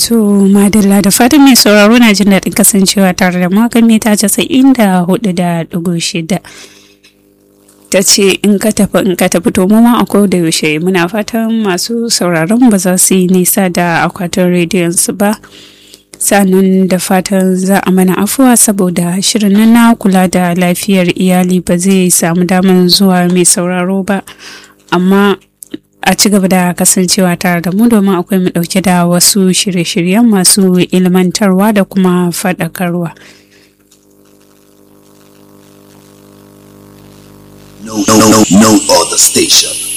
To madalla da fatan mai sauraro na jin daɗin kasancewa tare da makan mita casa'in da hudu da ɗigo shida. Ta ce in ka tafi in ka tafi to mu ma a da yaushe muna fatan masu sauraron ba za su yi nisa da akwatin rediyon su ba. Sannan da fatan za a mana afuwa saboda shirin nan na kula da lafiyar iyali ba zai samu damar zuwa mai sauraro ba. Amma a ci gaba da kasancewa tare da mu domin akwai mu dauke da wasu shirye-shiryen masu ilmantarwa da kuma faɗakarwa. No, no, no, no other station